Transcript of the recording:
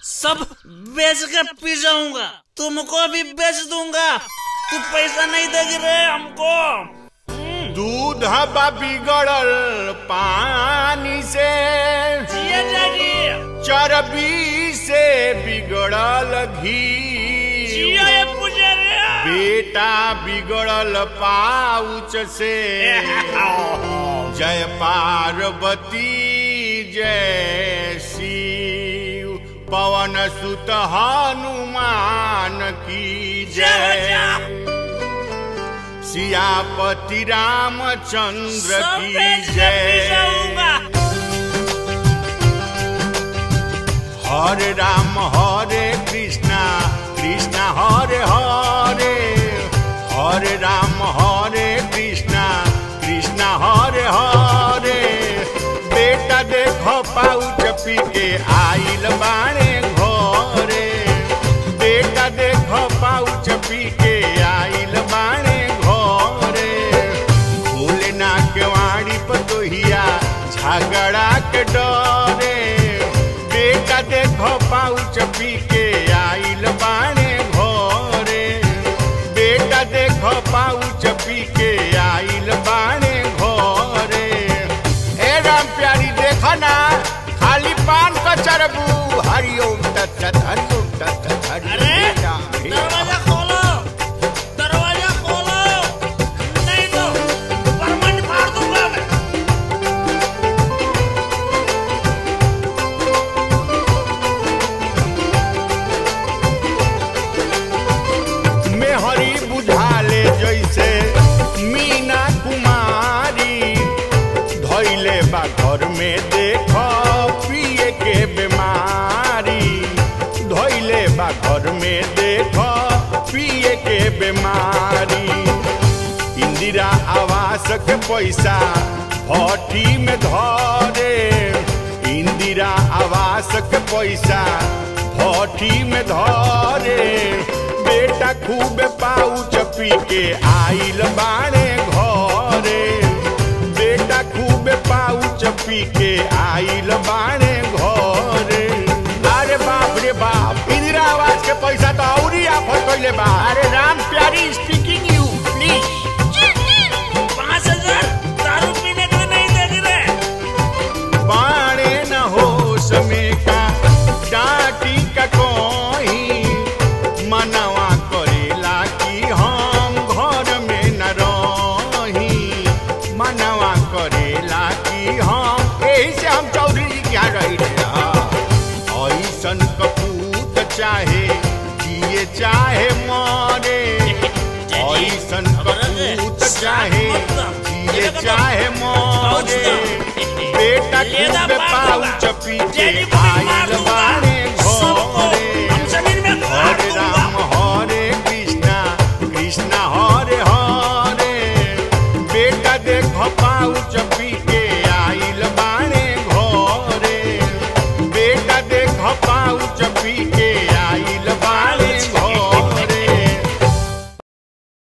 सब बेच के पी जाऊंगा तुमको भी बेच दूंगा तू पैसा नहीं देगी रे हमको दूध बा बिगड़ल पानी से जिया जागी चर्बी से बिगड़ल घी जिया ये पुजारी बेटा बिगड़ल पाउच से जय पार्वती जय शिव पवन सुत हनुमान की जय सियापति रामचंद्र सब की बेच के पी जय जाऊंगा हरे राम हरे कृष्णा कृष्णा हरे हरे हरे राम हरे कृष्णा कृष्णा हरे हरे बेटा देखो पाउच पी के आइल बाणे घरे बेटा देखो पाउच पी के आइल बाणे घरे भूले ना के वाड़ी पतोहिया झगड़ा के डरे बेटा देखो पाउच पी के आइल बाणे घरे बेटा देखो पाउच पी के आइल बाणे घरे ए राम प्यारी देखो ना खाली पान का चरबू हरिओम तत्त हरिओम तत्त अरे हरिओम राम हे दरवाजा खोलो दरवाजा खोलो नहीं तो परमंड मार दूंगा मैं में हरी बुझाले जैसे मीना कुमारी धैले बा घर में देख पिए के बीमारी धैले बा घर में देख पिए के बीमारी इंदिरा आवास के पैसा भट्टी में धरे इंदिरा आवास के पैसा भट्टी में धरे बेटा खूब पाउच पी के आइल बाणे घरे बेटा खूब पाउच पी के आइल बाणे घरे अरे बाप रे बाप इंदिरा आवास के पैसा तो औरी आफत कैले बा अरे राम प्यारी स्पीकिंग यू प्लीज पाँच हजार दारू पीने के लिए नहीं देगी रे बाणे न हो समेका डाटी का कोई मनवा करेला कि हम घर में न रही मनवा करेला कि हम यही से हम चौधरी जी क्या रही रे ऐसन कपूत चाहे जिए चाहे मरे ऐसन कपूत चाहे जिए चाहे मरे बेटा खूब पाउच पी के